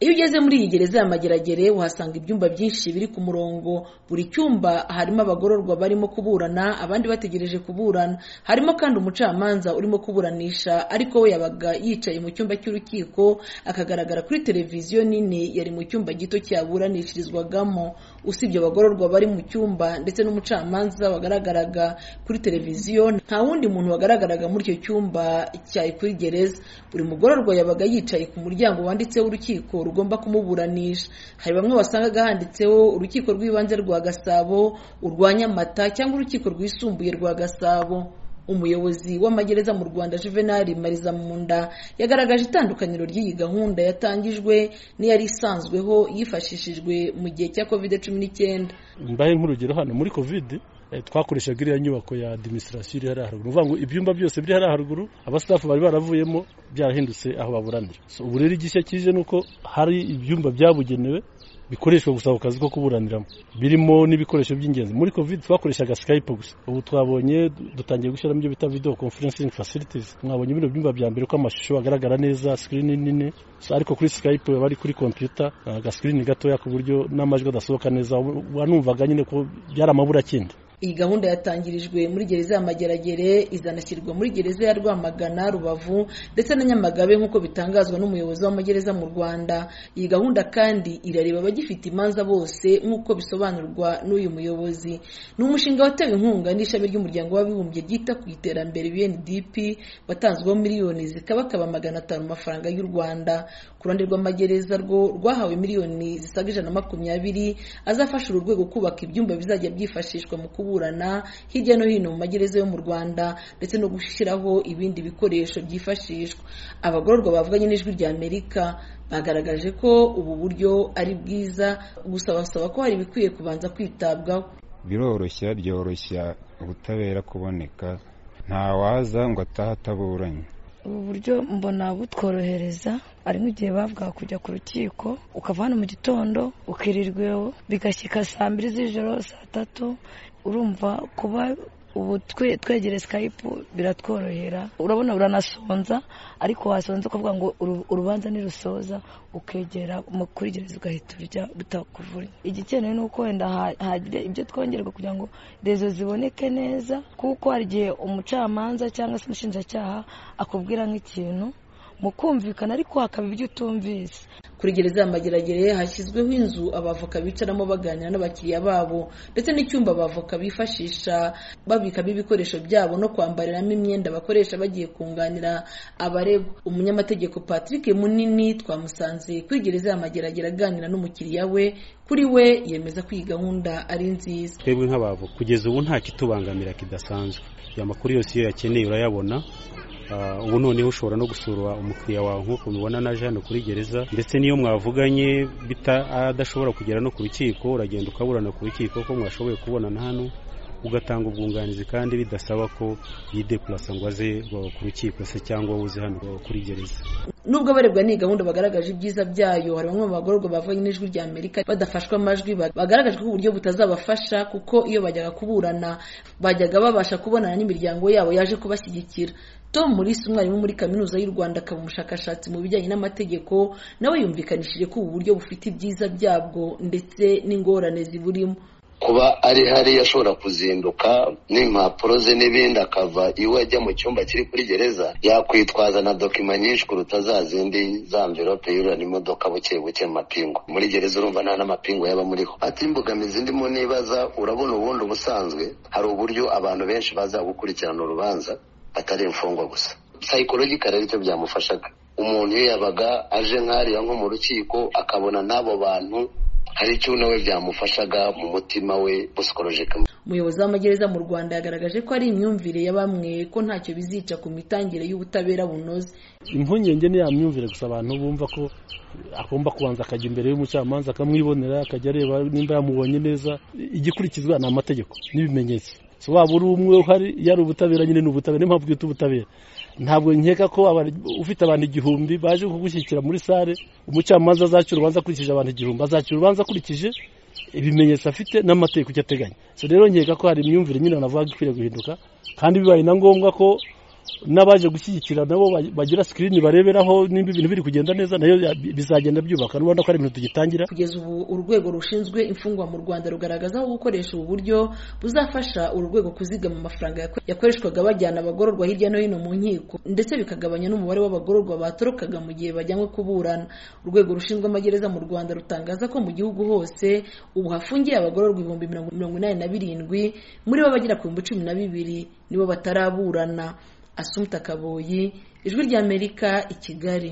Iyo ugeze muri iyi gereza ya Mageragere uhasanga ibyumba byinshi biri ku murongo, buri cyumba harimo abagororwa barimo kuburana abandi bategereje kuburana, harimo kandi umucamanza urimo kuburanisha ariko we yabaga yicaye mu cyumba cy'urukiko akagaragara kuri televiziyo nini yari mu cyumba gito cyaburanishirizwagamo, usibye abagororwa bari mu cyumba ndetse n'umucamanza wagaragaraga kuri televiziyo nta wundi muntu wagaragaraga muri icyo cyumba cyari kuri gereza, buri mugororwa yabaga yicaye ku muryango wanditseho urukiko rugomba kumuburanisha, hari bamwe wasangaga handitseho urukiko rw'ibanze rwa Gasabo, urwa Nyamata cyangwa urukiko rwisumbuye rwa Gasabo. Umuyobozi w'amagereza mu Rwanda Juvenal Marizamunda yagaragaje itandukaniro ry'iyi gahunda yatangijwe n'iyari isanzweho yifashishijwe mu gihe cya Covid cumi n'icyenda. mbaye nk'urugero hano muri covid eh, twakoreshaga iriya nyubako ya administration iri hariya haruguru ni ukuvuga ngo ibyumba byose biri hariya haruguru abastafu bari baravuyemo byarahindutse aho baburanira So, ubu rero igishya kije ni uko hari ibyumba byabugenewe bikoreshwa gusa ako kazi ko kuburaniramo birimo n'ibikoresho by'ingenzi muri covid twakoreshaga skype gusa ubu twabonye dutangiye gushyiramo ibyo bita video conferencing facilities mwabonye bino byumba bya mbere ko amashusho agaragara neza screen nini So, ariko kuri skype baba ari kuri computer eh, agasikirini gatoya ku buryo n'amajwi adasohoka neza wanumvaga nyine ko byari amaburakindi Iyi gahunda yatangirijwe muri gereza ya Mageragere izanashyirwa muri gereza ya Rwamagana, Rubavu ndetse na Nyamagabe nk'uko bitangazwa n'umuyobozi w'amagereza mu Rwanda. Iyi gahunda kandi irareba abagifite imanza bose nk'uko bisobanurwa n'uyu muyobozi. Ni umushinga watewe inkunga n'ishami ry'umuryango w'abibumbye ryita ku iterambere UNDP watanzweho miliyoni zikabakaba magana atanu amafaranga y'u Rwanda. Ku ruhande rw'amagereza rwo rwahawe miliyoni zisaga ijana na makumyabiri azafasha uru rwego kubaka ibyumba bizajya byifashishwa mu kubu kuburana hirya no hino mu magereza yo mu Rwanda ndetse no gushyiraho ibindi bikoresho byifashishwa. Abagororwa bavuganye n'ijwi rya Amerika bagaragaje ko ubu buryo ari bwiza gusa basaba ko hari ibikwiye kubanza kwitabwaho. biroroshya byoroshya ubutabera kuboneka nta waza ngo atahe ataburanye ubu buryo mbona butworohereza hari nk'igihe bavuga kujya ku rukiko ukava hano mu gitondo ukirirwa iwawe bigashyika saa mbiri z'ijoro saa tatu urumva kuba ubu twe- twegere skype biratworohera urabona uranasonza ariko wasonza ukavuga ngo uru- urubanza nirusoza ukegera mu- kuri gereza ugahita urya bitakuvunnye igikenewe ni uko wenda ha- hagira ibyo twongerwa kugira ngo rezo ziboneke neza kuko hari igihe umucamanza cyangwa se umushinjacyaha akubwira nk'ikintu mu kumvikana ariko hakaba ibyo utumvise Kuri gereza ya Mageragere hashyizweho inzu abavoka bicaramo baganira n'abakiriya babo ndetse n'icyumba abavoka bifashisha babikamo ibikoresho byabo no kwambariramo imyenda bakoresha bagiye kunganira abaregwa. Umunyamategeko Patrick Munini twamusanze kuri gereza ya Mageragere aganira n'umukiriya we, kuri we yemeza ko iyi gahunda ari nziza. twebwe nk'abavo kugeza ubu nta kitubangamira kidasanzwe ya makuru yose iyo yakeneye urayabona Ah, ubu noneho ushobora no gusura umukiriya wawe nk'uko mubibona naje hano kuri gereza ndetse n'iyo mwavuganye bita adashobora kugera no ku rukiko uragenda ukaburana ku rukiko ko mwashoboye kubonana hano ugatanga ubwunganizi kandi bidasaba ko yidepurasa ngo aze uh, ku rukiko se cyangwa uze hano uh, kuri gereza Nubwo abarebwa n'iyi gahunda bagaragaje ibyiza byayo, hari bamwe mu bagororwa bavuganye n'ijwi rya Amerika badafashwa amajwi ba- bagaragaje ko uburyo butazabafasha kuko iyo bajyaga kuburana bajyaga babasha kubonana n'imiryango yabo yaje kubashyigikira. Tom Mulisa umwarimu muri Kaminuza y'u Rwanda akaba umushakashatsi mu bijyanye n'amategeko nawe yumvikanishije ko ubu buryo bufite ibyiza byabwo ndetse n'ingorane ziburimo. kuba ari hari ashobora kuzinduka n'impapuro ze n'ibindi akava iwe ajya mu cyumba kiri kuri gereza yakwitwaza na dokima nyinshi kuruta za zindi za mverope yurana imodoka buke buke mu mapingu muri gereza urumva nta n'amapingu yaba muriho ati imbogamizi ndimo nibaza urabona ubundi ubusanzwe hari uburyo abantu benshi baza gukurikirana urubanza atari imfungwa gusa psychological ari cyo byamufashaga umuntu iyo yabaga aje nk'ariya nko mu rukiko akabona n'abo bantu hari icyo nawe byamufashaga mu mutima we busikolojika Umuyobozi w'amagereza mu Rwanda yagaragaje ko ari imyumvire ya bamwe ko ntacyo bizica ku mitangire y'ubutabera bunoze. impungenge ni ya myumvire gusa abantu bumva ko agomba kubanza akajya imbere y'umucamanza akamwibonera akajya areba nimba yamubonye neza igikurikizwa ni amategeko n'ibimenyetso So waba uri umwe uhari yari ubutabera nyine ni ubutabera niyo mpamvu bwita ubutabera ntabwo nkeka ko abari- ufite abantu igihumbi baje kugushyigikira muri sale umucamanza azacira urubanza akurikije abantu igihumbi azacira urubanza akurikije ibimenyetso afite n'amategeko icyo ateganya so rero nkeka ko hari imyumvire nyine navuga ko ikwiye guhinduka kandi bibaye na ngombwa ko n'abaje gushyigikira nabo bagira sikirini bareberaho nimba ibintu biri kugenda neza nayo ya- bi- bizagenda byubaka n'ubona ko ari ibintu tugitangira kugeza ubu urwego rushinzwe imfungwa mu rwanda rugaragaza ko gukoresha ubu buryo buzafasha uru rwego kuzigama amafaranga yako- yakoreshwaga bajyana abagororwa hirya no hino mu nkiko ndetse bikagabanya n'umubare w'abagororwa batorokaga mu gihe bajyanywe kuburana urwego rushinzwe amagereza mu rwanda rutangaza ko mu gihugu hose ubu hafungiye abagororwa ibihumbi mirongo mirongo inani na birindwi muri bo abagera ku bihumbi cumi na bibiri nibo bataraburana asumta kaboyi ijwi ry'amerika i kigali